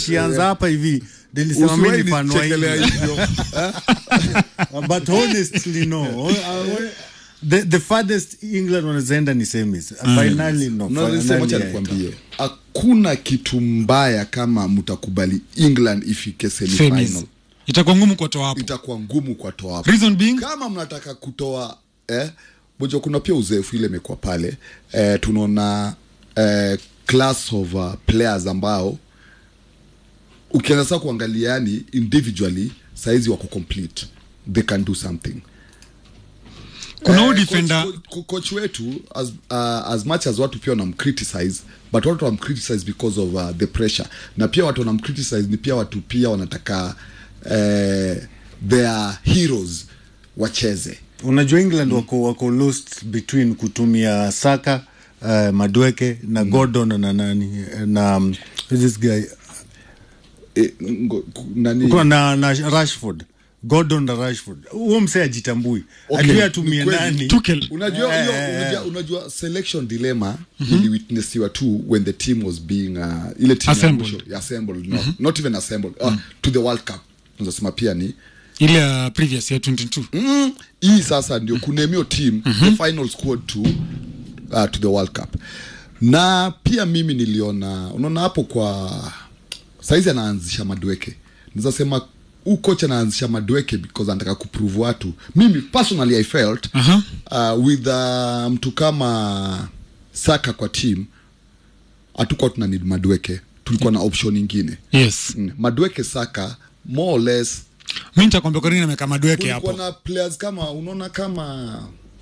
ikianza hapa hivi nilisema mimi Usiwahi ni fan wa nichekelea England. hivyo Uh, but honestly no Uh, the, the farthest england wanazaenda ni semis finally no Unasema, acha finally, nikwambie hakuna kitu mbaya kama mtakubali england ifike Semis. semifinal itakuwa ngumu kuwatoa hapo itakuwa ngumu kwa toa hapo reason being kama mnataka kutoa eh, moja kuna pia uzoefu ile imekuwa pale eh, tunaona eh, class of uh, players ambao ukianza saa kuangalia yani individually saizi wako complete they can do something kuna huu Eh, defender coach, co- coach wetu as, uh, as much as watu pia wanamcriticize but watu wanamcriticize because of uh, the pressure na pia watu wanamcriticize ni pia watu pia wanataka uh, their heroes wacheze unajua england wako wako lost between kutumia saka uh, madweke na gordon na nani na um, who's this guy e, ngo, ku- nani Kwa na, na rashford gordon na rashford huo msee ajitambui Okay, ajui ni atumie kweli. nani Tuchel. unajua Eh, hiyo eh, unajua, unajua selection dilemma iliwitnessiwa tu when the team was being uh, ile team ya Assembled. mwisho, assembled no, not even assembled uh, to the world cup unasema pia ni ile ya previous ya 22 mm, hii sasa ndio kunemio team the final squad to, uh, to the world cup na pia mimi niliona unaona hapo kwa saizi anaanzisha madweke nizasema huu coach anaanzisha madweke because anataka kuprove watu mimi personally i felt Aha. uh, with uh, mtu kama saka kwa team hatukuwa tuna need madweke tulikuwa na option ingine yes mm. madweke saka more or less mi nitakwambia kwa nini ameka madweke kulikuwa hapo na players kama unaona kama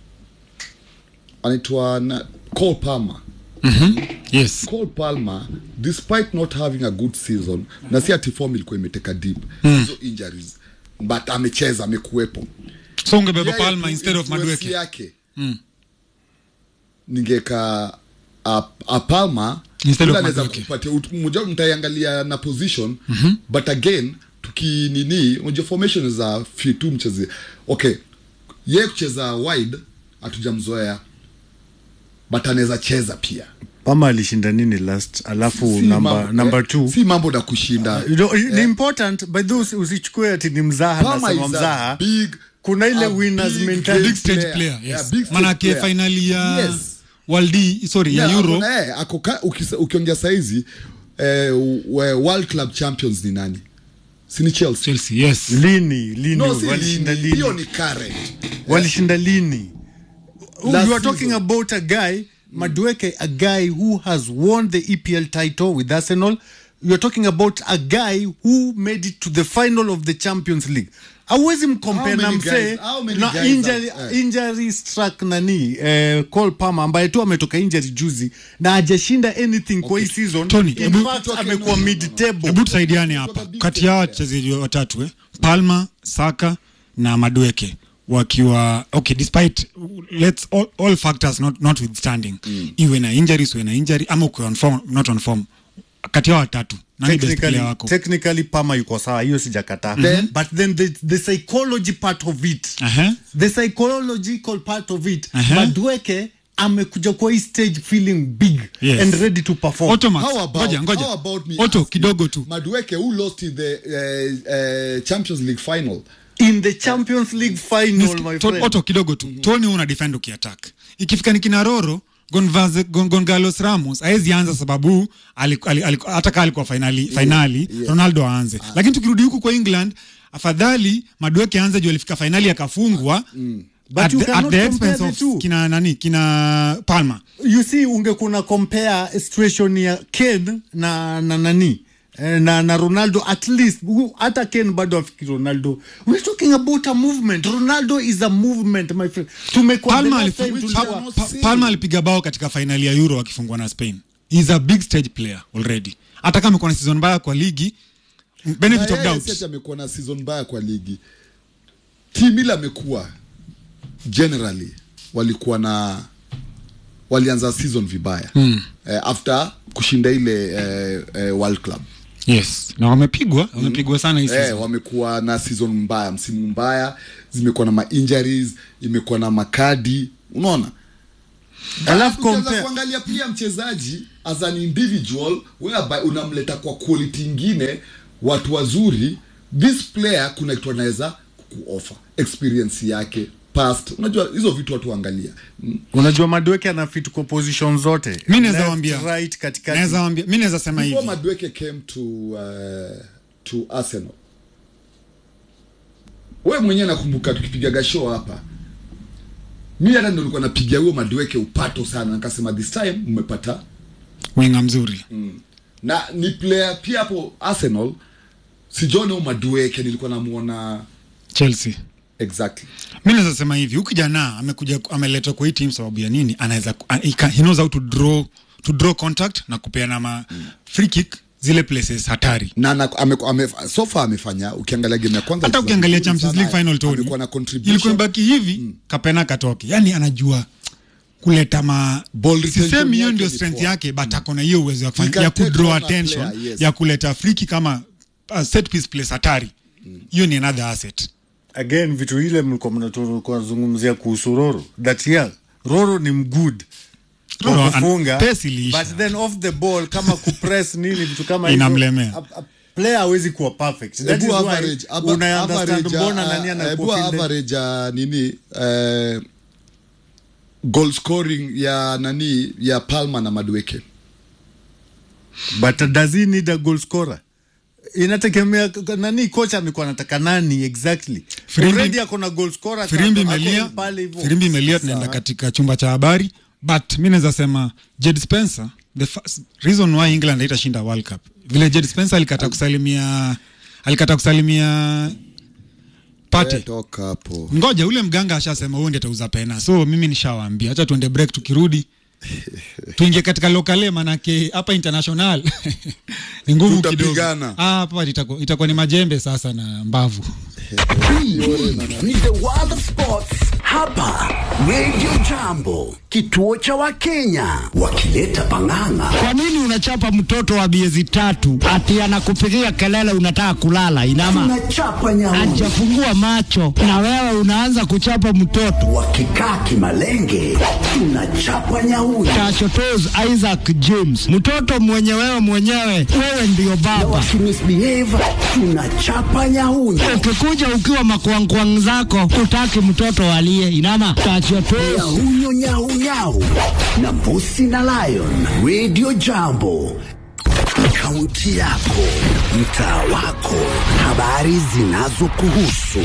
anaitwa na- Cole Palmer yes Cole Palmer despite not having a good season na si ati form ilikuwa imeteka deep hizo injuries but amecheza amekuwepo so ungebeba Yeye palma tu instead of influence madweke yake ningeka a, a Palmer Instead of yule anaweza Madueke. kupatia ut- mmoja mtaiangalia na position but again tukinini unajua formation za fi tu mcheze okay ye kucheza wide hatujamzoea but anaweza cheza pia pama alishinda nini last alafu Si number, mambo- number eh, two si mambo na kushinda You know, ni important by those usichukue ati ni mzaha Palmer nasema is a mzaha big- kuna ile a winners big mentality big stage player. player Yeah, yes big stage manake player. finali ya Yes. waldi sorry ya Yeah, euro ako na- eh, ako ka- ukisa- ukiongea saizi eh, we- world club champions ni nani sini chelsea chelsea yes lini lini no si walishinda lini lini hiyo ni current walishinda lini you Last are talking season. about a guy Madueke, a guy who has won the EPL title with Arsenal. You're talking about a guy who made it to the final of the Champions League. Awezi mkompare How na many msee guys- how many na guys injury, have- eh. injury struck nani eh, Cole Palmer ambaye tu ametoka injury juzi na hajashinda anything kwa hii season. Tony, In hebu- fact, Tutoke amekuwa no, no, no. mid table. hebu tusaidiane hapa Kutoka big kati stage ya player. wachezaji watatu eh? palma saka na madweke wakiwa okay despite let's all, all factors not, notwithstanding mm. iwe na injuries iwe na injury ama ukiwa on form, not on form kati ya watatu nani best technically, player wako technically Palmer yuko sawa hiyo sijakataa Then- but then the, the psychology part of it Aha. the psychological part of it Aha. Madueke amekuja kwa hii stage feeling big Yes. and ready to perform Otto Max, How about- ngoja ngoja how about me Otto asking- kidogo tu Madueke who lost in the uh, uh, Champions League final in the Champions League final Niski- my to- friend Otto kidogo tu tony una defend ukiattack ikifika ni kinaroro Gonvaze- Gon- gongalos ramos aezi anza sababu aliku- ali- ali- hata kaa alikuwa finali, finali ronaldo aanze lakini tukirudi huku kwa england afadhali madueke anze juu alifika fainali akafungwa But at you the, cannot at the compare expense the of two. kina nani kina palma you see ungekuna compare situation ya Ken na na nani eh, na, na ronaldo at least u- hata ken bado afiki ronaldo we're talking about a movement ronaldo is a movement my friend tumekuwa the palma, last time alifu- tulikuwa- Pa- Pa- palma alipiga bao katika fainali ya euro akifungwa na spain He's a big stage player already hata kama amekuwa na season mbaya kwa ligi benefit Na of yeye doubt si ati amekuwa na season mbaya kwa ligi timu ile amekuwa generally walikuwa na walianza season vibaya mm. eh, after kushinda ile eh, eh, world club yes na wamepigwa wamepigwa sana hii eh, season. wamekuwa na season mbaya msimu mbaya zimekuwa na ma-injuries imekuwa na makadi unaona Alafu Ukianza compare- kuangalia pia mchezaji as an individual whereby unamleta kwa quality ingine watu wazuri this player kuna kitu anaweza kuoffer experience yake past unajua hizo vitu watu waangalia Mm. unajua madweke ana fit kwa position zote mi naweza Left, wambia right katikati naweza wambia mi naweza sema before hivi Madueke came to uh, to Arsenal wewe mwenyewe nakumbuka tukipigaga show hapa mi hata ndo nilikuwa napiga huyo Madueke upato sana nikasema this time mmepata winga mzuri na ni player pia hapo Arsenal sijaona huyo Madueke nilikuwa namuona chelsea exactly mi naweza sema hivi huyu kijana amekuja ameletwa kwa hii team sababu ya nini anaweza ku- a- he can- he knows how to draw to draw contact na kupeana ma free kick zile places hatari na, na ame, ame, so far amefanya ukiangalia game ya kwanza hata alicheza ukiangalia vizuri champions sana, league final Tony, amekuwa na ilikuwa contribution imebaki hivi kapena katoke yani anajua kuleta ma Ball retention sisemi hiyo yake ndio ni strength poa. yake but ako na hiyo uwezo ya He kufanya can ya take kudraw on a attention player, yes. ya kuleta friki kama uh, set piece place hatari hiyo ni another asset again vitu ile mlikuwa mnatoka zungumzia kuhusu Roro that yeah Roro ni mgood kwa Roro, kufunga an- pace iliisha. but then off the ball kama kupress nini vitu kama hivyo, Inamlemea. a- a- player hawezi kuwa perfect that is Ebu why average, aba- una understand average, mbona uh, nani ebu anakuwa fielded. average uh, nini uh, goal scoring ya nani ya Palma na Madueke but does he need a goal scorer inategemea k- k- nani kocha amekuwa anataka nani exactly Firimbi- already ako na goal scorer firimbi ako- ako imelia pale hivyo. firimbi imelia tunaenda katika chumba cha habari but mi naweza sema jed spencer the first reason why england haitashinda world cup vile jed spencer alikata kusalimia alikata kusalimia pate Eh, toka hapo ngoja ule mganga ashasema huo ndi atauza pena so mimi nishawaambia hacha tuende break tukirudi tuingie katika lokale manake hapa international ni nguvu kidogo Tutapigana. Ah, hapa itakuwa itakuwa ni majembe sasa na mbavu ni the world of sports hapa radio jambo kituo cha wakenya wakileta pang'ang'a Kwa nini unachapa mtoto wa miezi tatu ati anakupigia kelele unataka kulala? Inama tunachapa nyauni hajafungua macho na wewe unaanza kuchapa mtoto. wakikaa kimalenge tunachapa nyauni Tachotos Isaac James, mtoto mwenye wewe mwenyewe, wewe ndiyo na baba. wakimisbehave tunachapa nyauni Ukikuja ukiwa makwangkwang zako, utaki mtoto alie. Inama tachotos nyahunyo nyaunyau na mbusi na lion radio jambo kaunti yako mtaa wako habari zinazokuhusu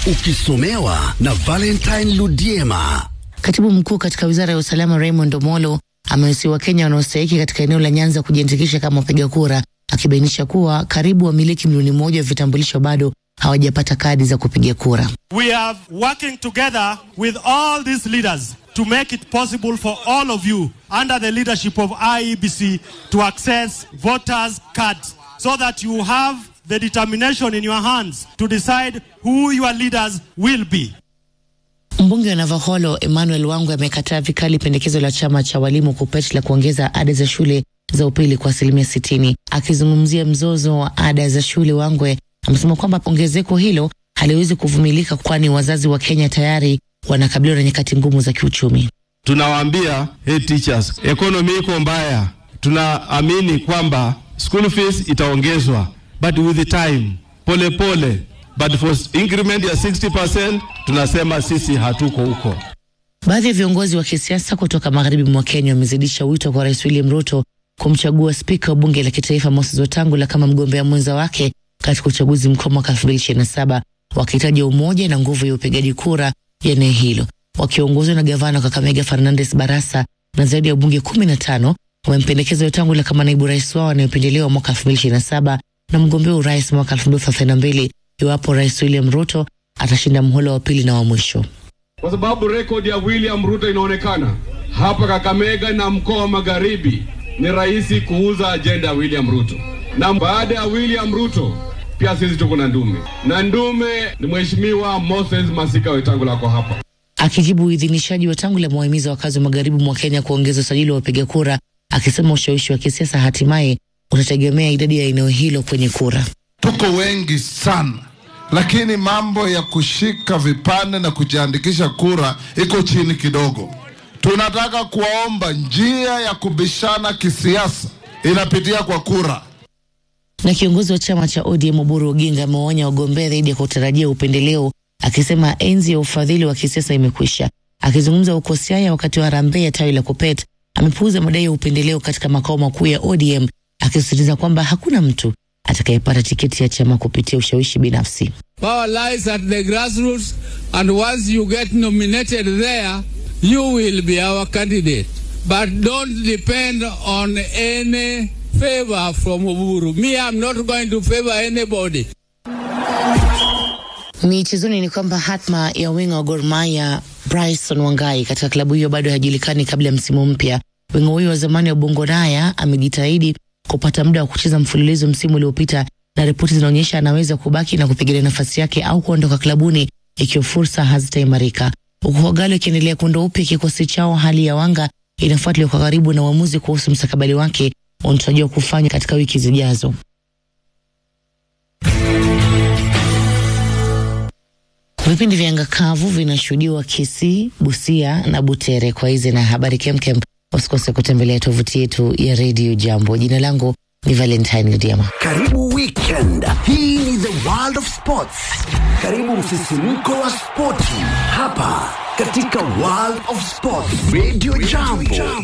ukisomewa na valentine ludiema Katibu mkuu katika wizara ya usalama Raymond Omolo amewasihi Wakenya wanaostahiki katika eneo la Nyanza kujiandikisha kama wapiga kura, akibainisha kuwa karibu wamiliki milioni moja wa vitambulisho bado hawajapata kadi za kupiga kura. We are working together with all these leaders to make it possible for all of you under the leadership of IEBC to access voters' cards so that you have the determination in your hands to decide who your leaders will be. Mbunge wa Navaholo Emmanuel Wangwe amekataa vikali pendekezo la chama cha walimu KUPPET la kuongeza ada za shule za upili kwa asilimia sitini. Akizungumzia mzozo wa ada za shule, Wangwe amesema kwamba ongezeko hilo haliwezi kuvumilika, kwani wazazi wa Kenya tayari wanakabiliwa na nyakati ngumu za kiuchumi. tunawaambia hey teachers, economy iko mbaya, tunaamini kwamba school fees itaongezwa but with the time, pole pole, but for increment ya 60% tunasema sisi hatuko huko. Baadhi ya viongozi wa kisiasa kutoka magharibi mwa Kenya wamezidisha wito kwa Rais William Ruto kumchagua spika wa bunge la kitaifa Moses Wetangula kama mgombea mwenza wake katika uchaguzi mkuu wa mwaka 2027 wakihitaja umoja na nguvu ya upigaji kura ya eneo hilo. Wakiongozwa na gavana wa Kakamega Fernandes Barasa na zaidi ya wabunge 15 wamempendekeza Wetangula kama naibu rais wao anayependelewa mwaka 2027 na mgombea urais mwaka 2032 iwapo Rais William Ruto atashinda mhula wa pili na wa mwisho. Kwa sababu rekodi ya William Ruto inaonekana hapa Kakamega na mkoa wa Magharibi, ni rahisi kuuza ajenda ya William Ruto, na baada ya William Ruto pia sisi tuko na ndume, na ndume ni Mheshimiwa Moses Masika Wetangula ako hapa. Akijibu uidhinishaji wa tangu la mwahimiza wakazi wa magharibi mwa Kenya kuongeza usajili wa wapiga kura, akisema ushawishi wa kisiasa hatimaye utategemea idadi ya eneo hilo kwenye kura. tuko wengi sana, lakini mambo ya kushika vipande na kujiandikisha kura iko chini kidogo. tunataka kuwaomba njia ya kubishana kisiasa inapitia kwa kura. Na kiongozi wa chama cha ODM Oburu Oginga amewaonya wagombea dhidi ya kutarajia upendeleo, akisema enzi ya ufadhili wa kisiasa imekwisha. Akizungumza huko Siaya wakati wa harambee ya tawi la Kupet, amepuuza madai ya upendeleo katika makao makuu ya ODM, akisisitiza kwamba hakuna mtu atakayepata tiketi ya chama kupitia ushawishi binafsi. Power lies at the grassroots, and once you get nominated there, you will be our candidate. But don't depend on any favor from Oburu. Me, I'm not going to favor anybody. Michezoni ni kwamba hatma ya winga wa Gor Mahia Bryson Wangai katika klabu hiyo bado haijulikani kabla ya msimu mpya. Winga huyo wa zamani wa Bongo Raya amejitahidi kupata muda wa kucheza mfululizo msimu uliopita, na ripoti zinaonyesha anaweza kubaki na kupigania nafasi yake au kuondoka klabuni ikiwa fursa hazitaimarika. Huku Kogalo ikiendelea kuunda upya kikosi chao, hali ya wanga inafuatiliwa kwa karibu na uamuzi kuhusu mstakabali wake unatarajiwa kufanywa katika wiki zijazo. Vipindi vya anga kavu vinashuhudiwa Kisii, Busia na Butere. Kwa hizi na habari kemkem, usikose kutembelea tovuti yetu ya redio Jambo. Jina langu ni Valentine Diama. Karibu weekend. Hii ni the world of sports. Karibu msisimko wa spoti hapa katika world of sports. Radio Jambo.